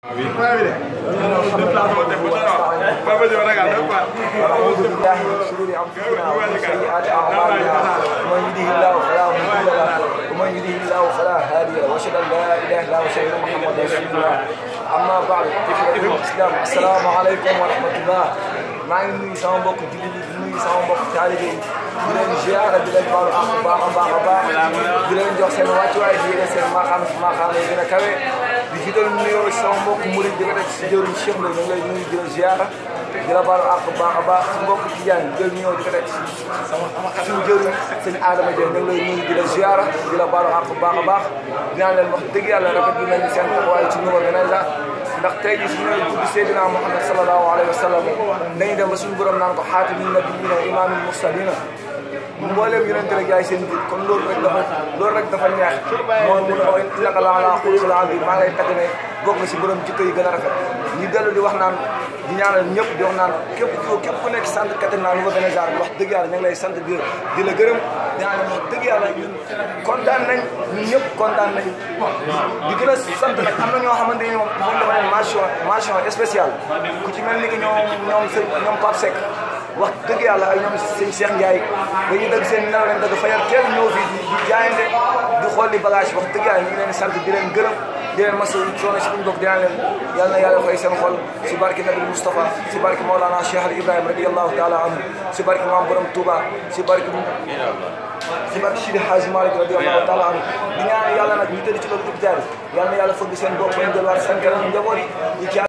أعوذ بالله من شرور أنفسنا ومن سيئات أعمالنا ومن يهده الله فلا مضل له ومن يهده الله فلا هادي له وأشهد أن لا إله إلا الله وأشهد أن محمدا رسول الله أما بعد إخوة الإسلام السلام عليكم ورحمة الله maa ngi nuyu sama mbokk jullit yi di nuyu sama mbokk taalibe yi di leen ziara di leen baalu ak baax a baax a baax di leen jox seen wàccuwaay di leen seen maaxaan maaxaan yi gën a kawe di jiital nuyoo sama mbokk murid di ko teg si jëriñ Cheikh la ñu ngi lay nuyu di la ziara di la baalu ak baax a baax si mbokk Tijaan di jël nuyoo di ko teg si sama suñu jëriñ sëñ Adama Dieng ñu ngi lay nuyu di la ziara di la baalu ak baax a baax dinaa leen wax dëgg yàlla rafet bi nañu seen taxawaay ci numéro beneen la ndax tey jii su ñu tudd Seydina Muhammad sallallahu alayhi wa sallam dañuy dem ba suñu borom naan ko xaatimin nabiyyiina imaamul mursaliina mbooleem yonente rek yaay seen biir kon loolu rek dafa loolu rek dafa neex moom mu ne ko innaka la ala xuluqin aziim maa ngi lay tagg ne bokk nga si borom jikko yi gën a rafet ñu dellu di wax naan di ñaanal ñëpp di wax naan képp ku képp ku nekk sant Katrina Louga Bénézar bi wax dëgg yàlla ñu ngi lay sant di di la gërëm di naan wax dëgg yàlla ñun kontaan nañ ñun ñëpp kontaan nañ di gën a sant nag am na ñoo xamante ni moom moom dafa ne mention mention spéciale ku ci mel ni que ñoom ñoom sëñ ñoom Pape Seck wax dëgg yàlla ay ñoom sëñ Cheikh Ndiaye dañuy dëgg seen nelaw leen dëgg fayal teel ñëw fii di di jaayante di xool di bagage wax dëgg yàlla ñu ngi leen sant di leen gërëm di leen masa coono si buñ bokk dinaa leen yal na yàlla fay seen xol si barke Nabi Moustapha si barke Maolana Cheikh Al Ibrahima radiyallahu taala anhu si barke Maam Borom Touba si barke si barke Sidi Hadji Malick radiyallahu taala anhu di ñaan yàlla nag ñu tëdd ci loolu hôpital yal na yàlla fëgg seen bopp ñu delluwaat seen kanam njaboot yi